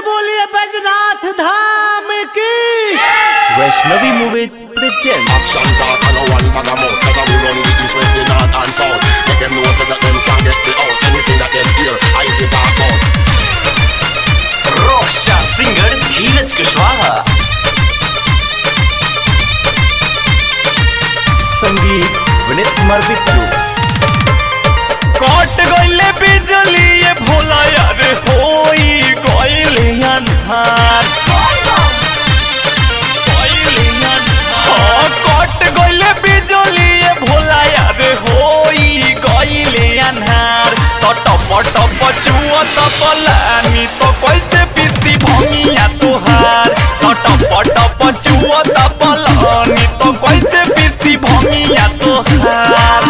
बोलिए बैजनाथ धाम की Vaishnavi movies present Action talk and no one bag of mouth Cause we run the east, west, the north and south Make them know so that them can get me out Anything that them hear, I fi talk out rockstar singer Dheeraj Kushwaha संगीत विनीत कुमार बिट्टू कट गईले बिजली ये भोला यार होई गईले अन्हार गईले अन्हार। हाँ, कट गईले बिजली ये भोला यार होई गईले अन्हार तो टप टप चुआ तपलानी तो कैसे पीसी भंगिया तुहार तो टप टप चुआ तपलानी तो कैसे पीसी भंगिया तुहार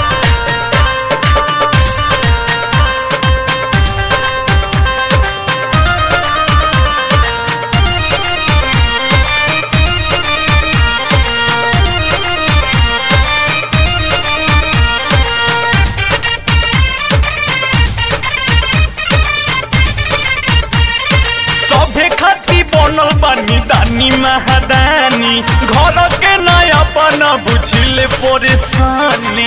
सभे खाती बनल बानी दानी महादानी घर के नया बन बुझिले परेशानी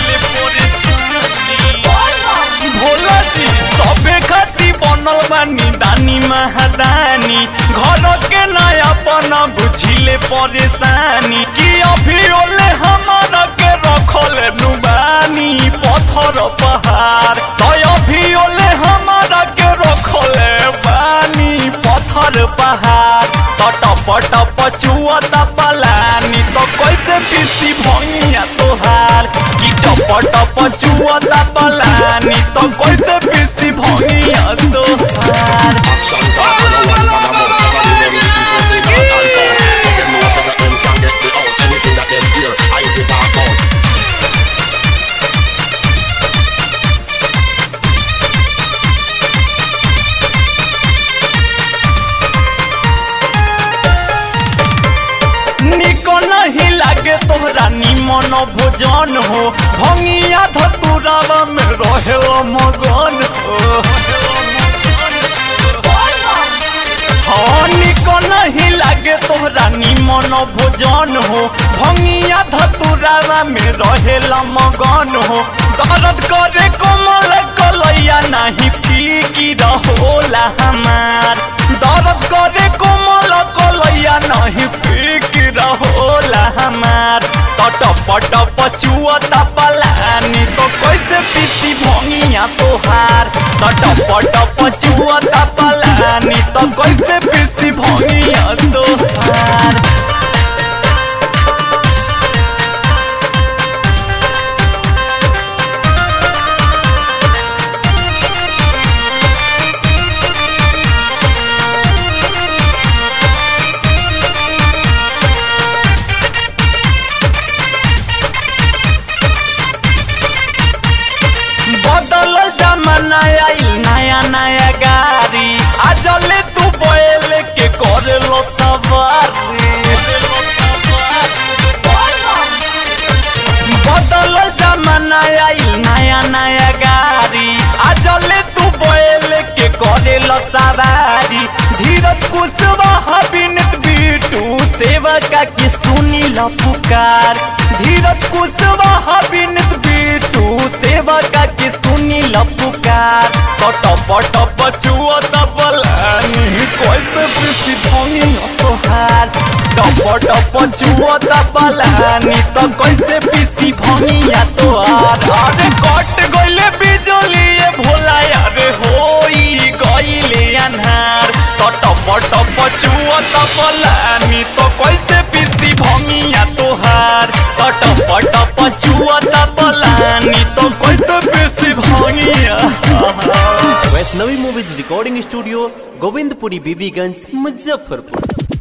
भोला जी सभे खाती बनल बानी दानी महादानी घर के नया बन बुझिले परेशानी कि अभी ओले हमारा के रखल नुबानी पत्थर पहाड़ तो अभी ओले हमारा के रखल बानी पत्थर पहाड़ तो टप टप चुआ पलानी तो कैसे पीसी भंगिया तोहार कि टप टप चुआ पलानी तो कैसे पीसी भंगिया तोहार Action talk and no one bag of mouth Cause we run the east, west, the north and south Make them know so that them can get me out Anything that them hear, I fi talk out निको नहीं लागे तोहरा निमन भोजन हो भंगिया धतुरावा में रहे मगन हो हाँ निको नहीं लागे तोहरा निमन भोजन हो भंगिया धतुरावा में रहे मगन हो दर्द करे कोमल कलैया नहीं फीकी रहोला हमार दर्द करे कोमल कलैया नहीं फीकी रहोला हमार टप टप चुआ पलानी तो कैसे पीती भंगिया तोहार टप टप चुआ पलानी तो कैसे पीती भंगिया तोहार बदल जमाना आइल नया नया गाड़ी आजले तू बैल के कर लो सवारी बदल जमाना आइल नया नया गाड़ी आजले तू बैल के करे लो सवारी धीरज कुशवाहा बिनत बीटू सेवका की सुनी लो पुकार धीरज कुशवाहा बिनत बीटू सेवका की सुनी लो पुकार टप टप चुआ तबलानी कैसे पीसी भंगी तोहार टप टप चुआ तबलानी तो कैसे पीसी भंगिया तोहार अरे कट गइले बिजली ये भोला यारे होई गइले अन्हार तो टप टप चुआ तबलानी तो कैसे पीसी भंगिया तोहार तो टप टप चुआ तबलानी तो कैसे पीसी भंगिया Vaishnavi movies recording studio Govindpuri Bibiganj Muzaffarpur